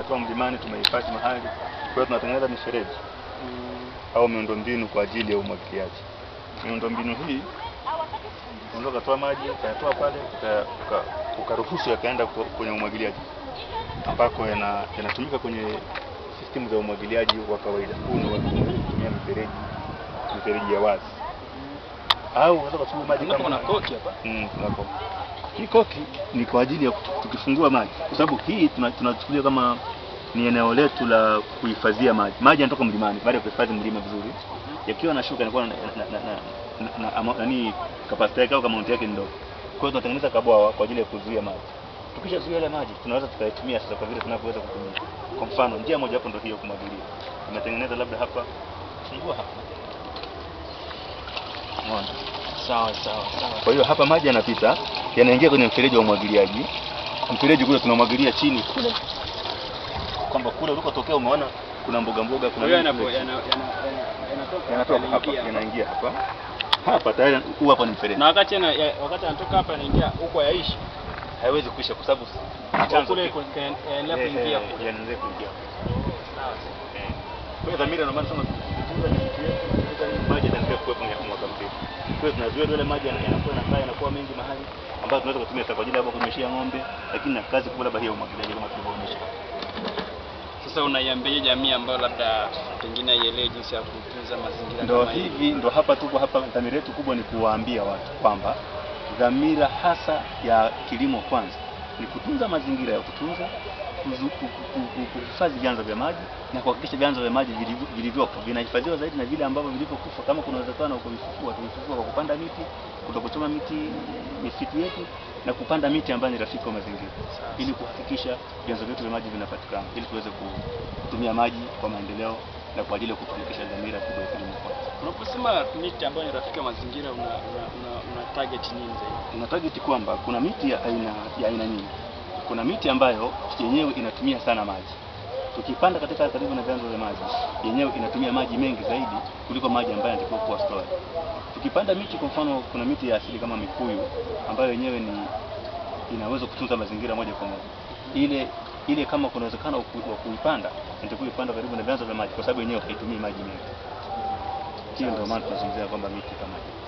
tumetoa mlimani, tumehifadhi mahali. Kwa hiyo tunatengeneza mifereji au miundombinu kwa ajili ya umwagiliaji. Miundombinu hii unaweza ukatoa maji ukayatoa pale uka- uka- ukaruhusu yakaenda kwa- kwenye umwagiliaji ambako yana- yanatumika kwenye system za umwagiliaji wa kawaida. Huu ni wa kutumia mifereji mifereji ya wazi, au unaweza kutumia maji Unaona kuna kama koki hapa. Mm, tunako. Hii koki ni kwa ajili ya kutu- tukifungua maji, kwa sababu hii tuna- tunachukulia kama ni eneo letu la kuhifadhia maji. Maji yanatoka mlimani baada ya kuhifadhi mlima vizuri, yakiwa yanashuka yanakuwa na, na, na, na, na, na, ama- nani kapasiti yake au amount yake ni ndogo. Kwa hiyo tunatengeneza kabwawa kwa ajili ya kuzuia maji. Tukishazuia yale maji, tunaweza tukaitumia sasa kwa vile tunavyoweza kutumia. Kwa mfano, njia moja hapo ndio hiyo kumwagilia. Tumetengeneza labda hapa, fungua hapa. Umeona? Sawa sawa sawa. Kwa hiyo hapa maji yanapita yanaingia kwenye mfereji wa umwagiliaji. Mfereji kule tunamwagilia chini kule, kwamba kule ulikotokea umeona kuna mboga mboga, kuna Kwa hiyo nini yanapo- kule. yana- yana- yana- yanatoka yanatoka hapa, yanaingia hapa. yanaingia hapa hapa tayari, huu hapa ni mfereji, Na wakati yana- ya- wakati anatoka hapa anaingia huko yaishi. haiwezi kuisha kwa sababu Kwa chanzo kule kiko- yaendelea eh, kuingia eh, kule. yanaendelea kuingia. Eh. Kwa hiyo dhamira ndio maana sema tukitunza misitu yetu, tukitunza nini, maji yataendelea kuwepo miaka mwaka mzima. Kwa hiyo tunazuia yale maji yana- yanakuwa yanakaa yanakuwa mengi mahali ambayo tunaweza kutumia sasa kwa ajili ya labda kunyweshea ng'ombe, lakini na kazi kubwa labda hiyo ya umwagiliaji kama tulivyoonyesha. Sasa unaiambia jamii ambayo labda pengine haielewi jinsi ya kutunza mazingira Ndo kama hivi ndo hapa tuko hapa, dhamira yetu kubwa ni kuwaambia watu kwamba dhamira hasa ya kilimo kwanza ni kutunza mazingira ya kutunza, kuzu- ku- ku- ku- kuhifadhi vyanzo vya maji na kuhakikisha vyanzo vya maji vilivyo- vilivyopo vinahifadhiwa zaidi na vile ambavyo vilivyokufa, kama kuna uwezekano wa kuvifufua, tuvifufua kwa kupanda miti, kutokuchoma miti misitu yetu na kupanda miti ambayo ni rafiki wa mazingira, ili kuhakikisha vyanzo vyetu vya maji vinapatikana, ili tuweze kutumia maji kwa maendeleo na kwa ajili ya kufanikisha dhamira kubwa ya kilimo kwanza. Unaposema miti ambayo ni rafiki wa mazingira una, una, una, una target nini zaidi? Tuna target kwamba kuna miti ya aina ya aina nyingi. Kuna miti ambayo yenyewe inatumia sana maji. Tukipanda katika karibu na vyanzo vya maji, yenyewe inatumia maji mengi zaidi kuliko maji ambayo yanatakiwa kuwa stored. Tukipanda miti, kwa mfano, kuna miti ya asili kama mikuyu ambayo yenyewe ni inaweza kutunza mazingira moja kwa moja. Ile ile kama kuna uwezekano wa ku- wa kuipanda, inatakiwa ipanda karibu na vyanzo vya maji kwa sababu yenyewe haitumii maji mengi. Hiyo ndio maana tunazungumzia kwamba miti kama hiyo.